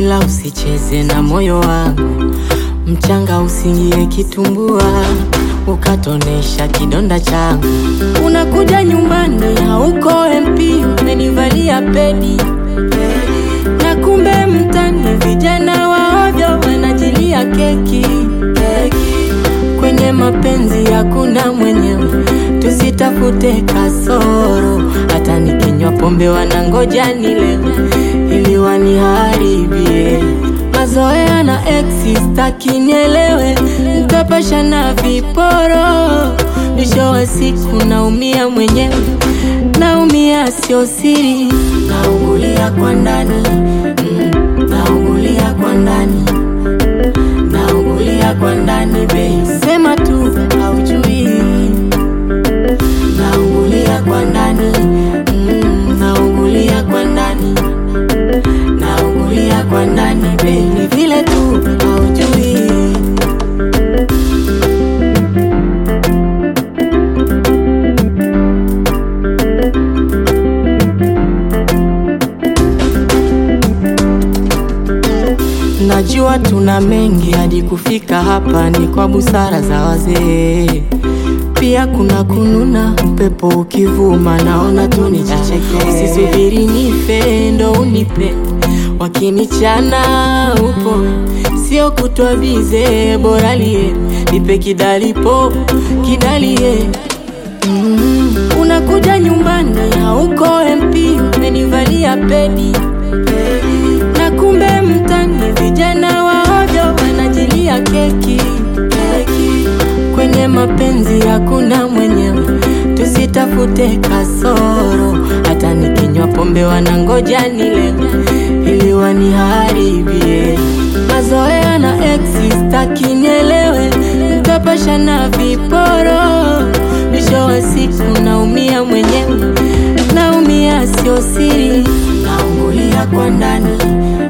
ila usicheze na moyo wangu, mchanga usingie kitumbua, ukatonesha kidonda changu. Unakuja nyumbani hauko MP, umenivalia pedi na kumbe mtani vijana waovyo wanajilia keki kwenye mapenzi hakuna mwenyewe, tusitafute kasoro. Hata nikinywa pombe wanangoja nilewe ili waniharibie mazoea na ex, staki nielewe, mtapasha na viporo. Mwisho wa siku naumia mwenyewe, naumia sio siri, naungulia kwa ndani mm, naungulia kwa ndani naungulia kwa ndani babe, sema tu haujui, naungulia kwa ndani mm, naungulia kwa ndani, naungulia kwa ndani babe, ni vile tu haujui. Najua tuna mengi hadi kufika hapa, ni kwa busara za wazee. Pia kuna kununa, upepo ukivuma, naona tu nijicheke. Usisubiri nife ndo unipe, wakinichana upo, sio kutwa bize, bora lie nipe kidalipo kidalie Mm, unakuja nyumbani hauko MP, umenivalia pedi na kumbe mtani vijana waovyo wanajilia keki kwenye mapenzi hakuna mwenyewe, tusitafute kasoro. Hata nikinywa pombe wanangoja nilewe ili waniharibie mazoea na ex, staki nielewe, mtapasha na viporo. Mwisho wa siku naumia mwenyewe, naumia sio siri, naungulia kwa ndani